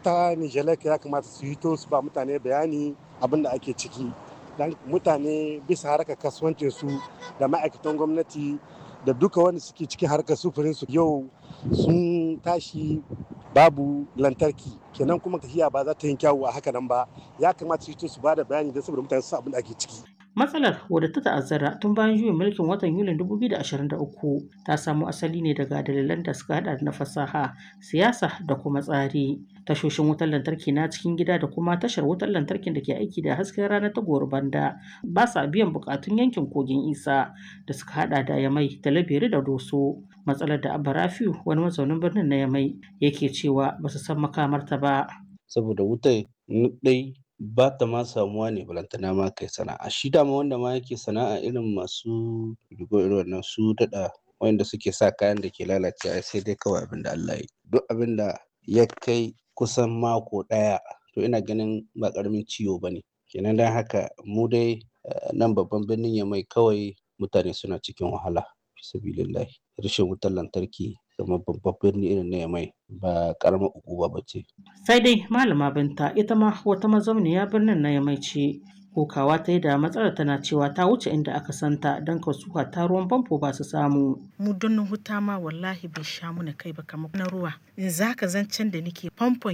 ita nijalek ya kamata su hito su ba mutane bayani abin da ake ciki dan mutane bisa harkar kasuwancin su da ma'aikatan gwamnati da duka wanda suke cikin harkar sufurin su yau sun tashi babu lantarki kenan kuma tafiya ba za ta yi kyawu a haka nan ba ya kamata su hito su ba da bayani don saboda mutane su abin da ake ciki Matsalar wadda ta ta'azzara tun bayan juyin mulkin watan Yulin 2023 ta samo asali ne daga dalilan da suka hada na fasaha, siyasa da kuma tsari. Tashoshin wutar lantarki na cikin gida da kuma tashar wutar lantarkin da ke aiki da hasken rana ta banda ba sa biyan bukatun yankin kogin isa da suka hada da yamai da laberi da doso. Matsalar da Abba Rafiu wani mazaunin birnin na yamai yake cewa ba su san makamarta ba. Saboda wutai dai ba ta ma samuwa ne balantana ma kai sana'a shi dama wanda ma yake sana'a irin masu rigo irin wannan su daɗa wanda suke sa kayan da ke lalacewa sai dai kawai abin da Allah ya duk abin da ya kai kusan mako ɗaya to ina ganin ba ƙaramin ciwo ba ne kenan don haka mu dai nan babban birnin ya mai kawai mutane suna cikin wahala sabilillahi rashin wutar lantarki kamar babban birni irin na yamai ba karamar ukuba ba ce. Sai dai malama binta ita ma wata mazauniya birnin na yamai ce kokawa ta yi da matsalar tana cewa ta wuce inda aka santa don kasuwa ta ruwan famfo ba su samu. Mu don huta ma wallahi bai sha muna kai ba kamar na ruwa. In za ka zancen da nake famfon